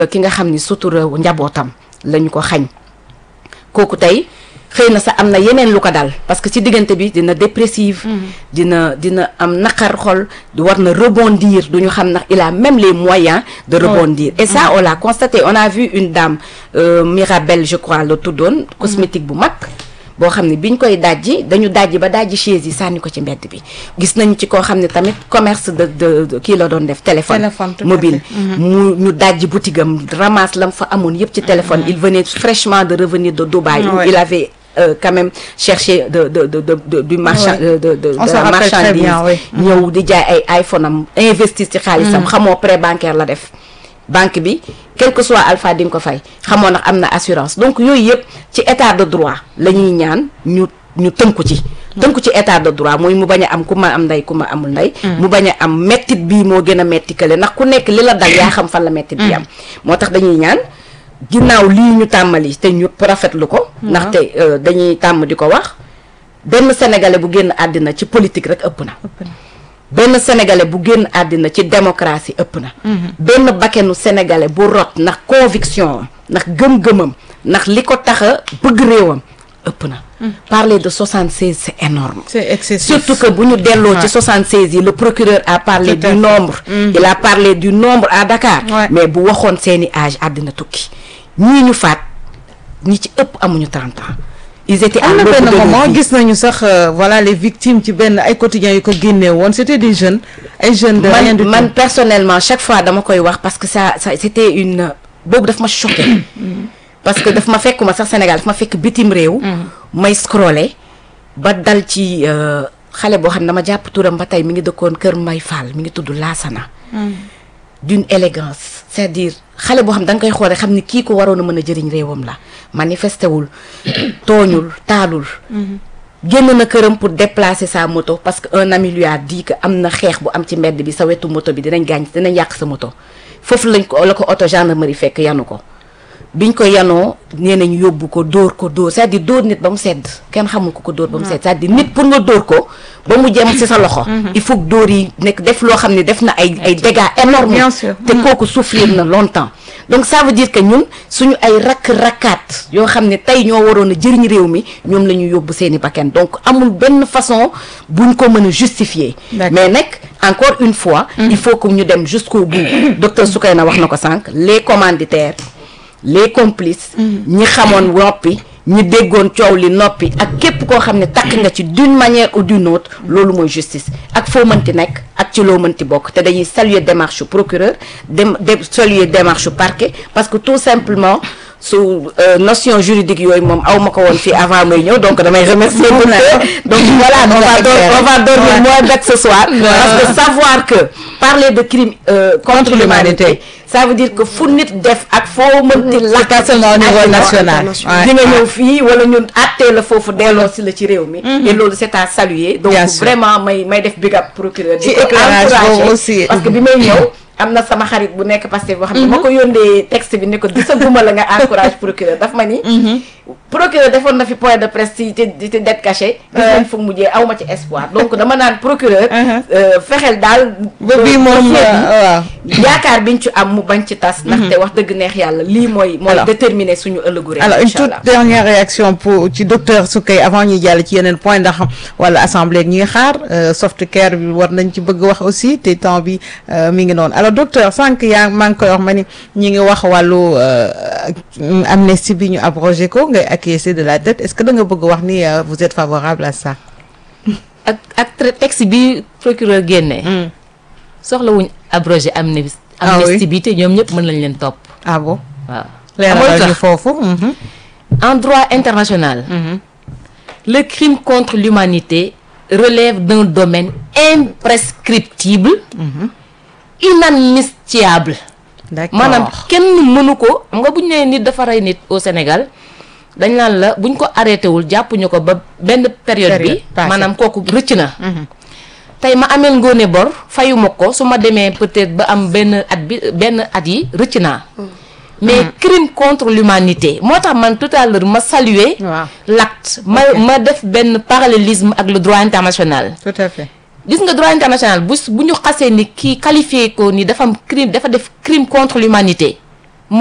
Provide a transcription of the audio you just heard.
ki nga xam ni sutura njabootam lañu ko xañ kooku tey xëy na sax am na yeneen lu ko dal parce que ci diggante bi dina dépressive dina dina am naqar xol war na rebondir du ñu xam ndax il a même les moyens de rebondir et ça on l'a constaté on a vu une dame euh, Mirabelle je crois la tuddoon cosmétique bu mag boo xam ne biñ koy dajji dañu dajji ba dajji chaise yi sànni ko ci mbedd bi gis nañu ci koo xam ne tamit commerce de de kii la doon def téléphone Téléphone, tout à mobile fait. mu ñu dajji boutique am ramasse lam fa amoon yëpp ci téléphone il venait fraîchement de revenir de Dubaï où Ouais. il avait euh, quand même cherché de de de de, de du marchand Ouais. de de de On de se la rappelle très marchandise bien, oui. ñëw di jaay ay iPhone am investir ci xaalisam xamoo prêt bancaire la def banque bi quel que soit alpha di nga ko fay xamoo ndax am na assurance donc yooyu yëpp ci état de droit la ñuy ñaan ñu ñu tënku ci tënku ci état de droit mooy mu bañ a am ku ma am ndey ku ma amul ndey mu bañ a am mettit bii moo gën a metti kële ndax ku nekk li la dal yaa xam fan la mettit bi am moo tax dañuy ñaan ginnaaw lii ñu tàmmali te ñu rafetlu ko ndaxte euh, dañuy tàmm di ko wax benn sénégalais bu génn àddina ci politique rek ëpp na benn sénégalais bu génn àddina ci démocratie ëpp na benn bakkenu sénégalais bu rot ndax conviction am ndax gëm-gëmam ndax li ko tax a bëgg réewam ëpp na parler de 76 c'est énorme c'est excessif surtout que bu ñu delloo Ouais. ci 76 yi le procureur a parlé Tout à du fait. nombre il a parlé du nombre à Dakar Ouais. mais bu waxoon seeni âge àddina tukki ñii ñu faat ñi ci ëpp amuñu 30 ans ils étaient am à na l'aube benn de leur moment vie. gis nañu sax euh, voilà les victimes ci benn ay quotidiens yu ko génnee woon c'était des jeunes ay jeunes de rien man du man tout personnellement chaque fois dama koy wax parce que ça ça c'était une boobu daf ma choqué parce que daf ma fekkuma sax Sénégal daf ma fekk bitim réew may scroller ba dal ci euh, xale boo xam ne dama jàpp turam ba tey mi ngi dëkkoon Kër Mbay Fall mi ngi tudd Laasana d'une élégance c'est-à-dire xale boo xam da nga koy xoolee xam ni kii ko waroon a mën a jëriñ réewam la manifesté wul tooñul taalul génn na këram pour déplacer sa moto parce que un ami lui a dit que am na xeex bu am ci mbedd bi sa wetu moto bi dinañ gaañ dinañ yàq sa moto foofu lañ ko la ko auto gendarmerie fekk yanu ko biñ ko yanoo nee nañ yóbbu ko dóor ko dóor c'est-à-dire dóor nit ba mu sedd kenn xamul ko ko dóor ba mu sedd c'est-à-dire nit pour nga dóor ko ba mu jëm ci sa loxo il faut que dóor yi nekk def loo xam ne def na ay ay dégâts énormes Bien sûr. te kooku souffrir na longtemps donc ça veut dire que ñun suñu ay rakk-rakkaat yoo xam ne tey ñoo waroon a jëriñ réew mi ñoom la ñu yóbbu seeni bakkan donc amul benn façon buñ ko mën a justifier D'accord. mais nag encore une fois il faut que ñu dem jusqu'au bout docteur Soukeyna wax na ko sànq les commanditaires les complices ñi xamoon noppi ñi déggoon coow li noppi ak képp koo xam ne takk nga ci d'une manière ou d'une autre loolu mooy justice ak foo mënti nekk ak ci loo mënti bokk te dañuy saluer démarche procureur dem de saluer démarche parquet parce que tout simplement su euh, notion juridique yooyu moom aw ma ko woon fii avant may ñëw donc damay remercier docteur donc voilà on va dor- on va dormir Ouais. moins bête ce soir parce que savoir que parler de crime euh, contre l'humanité ça veut dire que fu nit def ak foo mënti lakk pas seulement au niveau national. Ouais. di nga ñëw fii wala ñun àttee la foofu delloo si la ci réew mi et loolu c'est à saluer donc Bien sûr. vraiment may may def big up procureur di Ci ko éclairage encourager boobu aussi. parce que bi may ñëw am na sama xarit bu nekk Pastef boo xam ne ma ko yóndee texte bi ne ko gisaguma la nga encourage procureur daf ma ni procureur defoon na fi point de presse ci ci ci dette cachée gis nañ fu mujjee aw ma ci espoir donc dama naan procureur euh, fexeel daal ba bii moom dossier bi, waaw yaakaar biñ ci am mu bañ ci tas ndaxte wax dëgg neex yàlla lii mooy mooy Alors. déterminer suñu ëllëgu réew alors une incha toute allah dernière réaction pour ci docteur Soukey avant ñuy jàll ci yeneen point ndax wala assemblée ñi ngi xaar euh, soft care bi war nañ ci bëgg wax aussi te temps bi euh, mi ngi noonu alors docteur sànq yaa maa ngi koy wax ma ni ñi ngi wax wàllu euh, amnistie bi ñu abrogé ko ngay acquiescer de la dette est-ce que da nga bëgg wax ni euh, vous êtes favorable à ça ak ak tra- texte bi procureur génnee soxlawuñ abrogé amnistie Ah oui. amnistie bi te ñoom ñëpp mën nañ leen topp ah bon waaw leeralal Amul ñu tax. foofu mhm. en droit international le crime contre l'humanité relève d'un domaine imprescriptible inadmissible d'accord maanaam kenn mënu ko xam nga bu ñu nee nit dafa rey nit au Sénégal dañ naan la buñ ko arrêté wul jàppuñu ko ba benn période Période bi passée. maanaam kooku rëcc na tey ma ameel ngoone bor fayuma ko su ma demee peut-être ba am benn at bi benn at yi rëcc naa mais crime contre l'humanité moo tax man tout à l'heure ma saluer waaw l'acte ma ma def benn parallélisme ak le droit international tout à fait gis nga droit international bu bu ñu xasee ni kii qualifié ko ni dafa am crime dafa def crime contre l'humanité